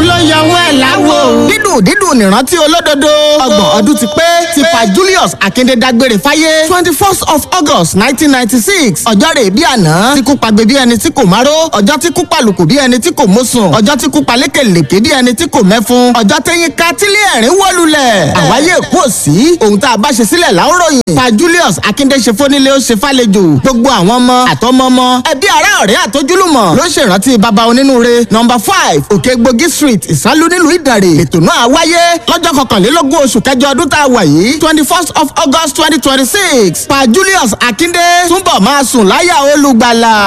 ló yọwọ́ ẹ̀ láwo. dídùn dídùn nìrántí olódodo. ọgbọ̀n ọdún ti pé tí pa Julius Akinde dágbére fáyé twenty first of August nineteen ninety six ọjọ́ rẹ̀ bí àná tí kú pagbe bí ẹni tí kò máró ọjọ́ tí kú palùkù bí ẹni tí kò mọ́sùn ọjọ́ tí kú palékèlèké bí ẹni tí kò mẹ́fun ọjọ́ tẹ́yìn ká tílé ẹ̀rín wọ́lulẹ̀. àwáyé kú òsì ohun tá a bá ṣe sílẹ̀ láwòrán pa Julius Akinde ṣe fónílé ó ṣe fàlejò gbogbo àwọn ọmọ àtọmọmọ ẹbí ará ọ̀rẹ́ àtojúlùmọ̀ ló ṣèrántí baba onínúure nọmba five òkègbògi street ìsálú nílùú ìdàrè ètò náà wáyé lọ́jọ́ kọkànlélógún oṣù kẹjọ ọdún tá a wà yìí twenty first of August twenty twenty six pa Julius Akinde túnbọ̀ máa sùn láyà olùgbàlà.